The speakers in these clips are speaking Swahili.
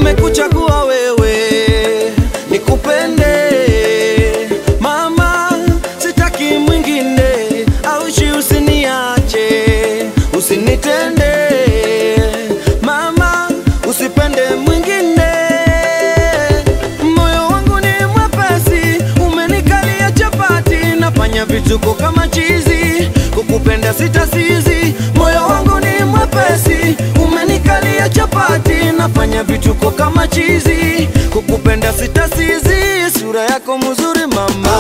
nimekuchagua wewe nikupende mama, sitaki mwingine, aushi usiniache, usinitende mama, usipende mwingine. Moyo wangu ni mwepesi, umenikalia chapati, nafanya vituko kama chizi, kukupenda sitasizi. Moyo wangu ni mwepesi, umenikalia chapati, nafanya vituko kama chizi, kukupenda sitasizi. Sura yako mzuri mama,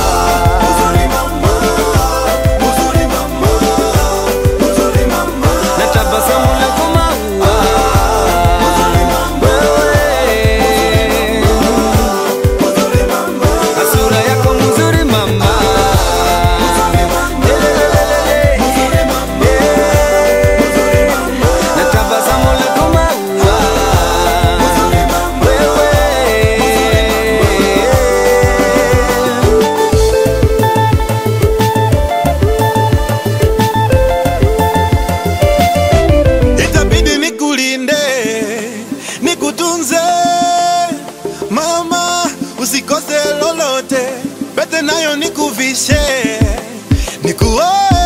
na tabasamu lako maua wewe na sura yako mzuri mama, na tabasamu lako maua wewe itabidi nikulinde nikutunze mama usikose lolote pete nayo nikuvishe nikuoe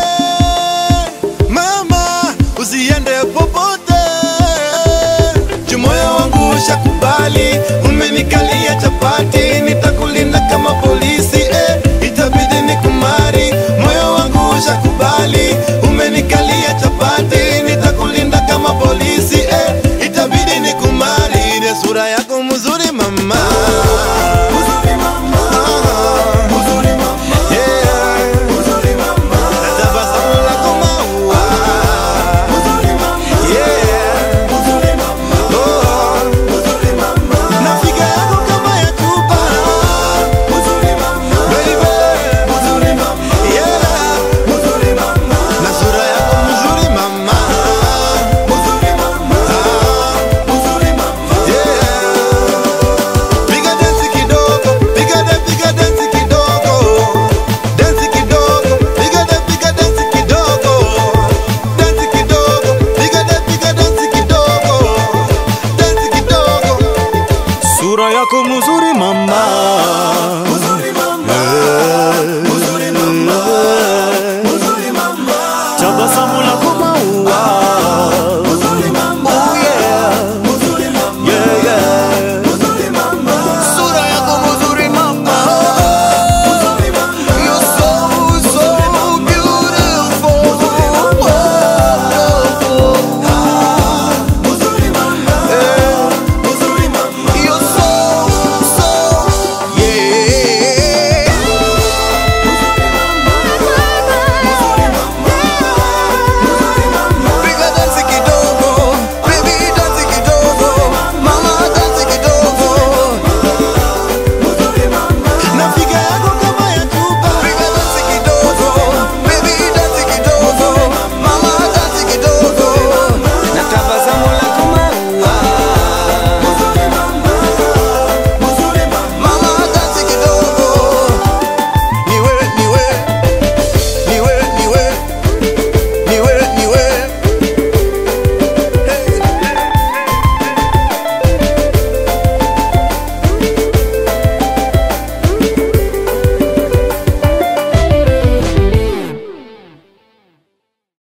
mama usiende popote jumoyo wangu ushakubali umenikalia chapati nitakulinda kama polisi eh. itabidi nikumari moyo wangu ushakubali umenikalia chapati nitakulinda kama polisi eh. itabidi nikumari ile sura yako mzuri mama Yeah. Na tabasamu lako maua. Yeah. Oh. Na figa yako kama ya chupa. Baby. Yeah. Na sura yako mzuri mama. Ah. Yeah. Piga dance kidogo, piga da piga dance kidogo. Dance kidogo, piga da piga dance kidogo. Dance kidogo, piga da piga dance kidogo. Dance kidogo. Sura yako mzuri mama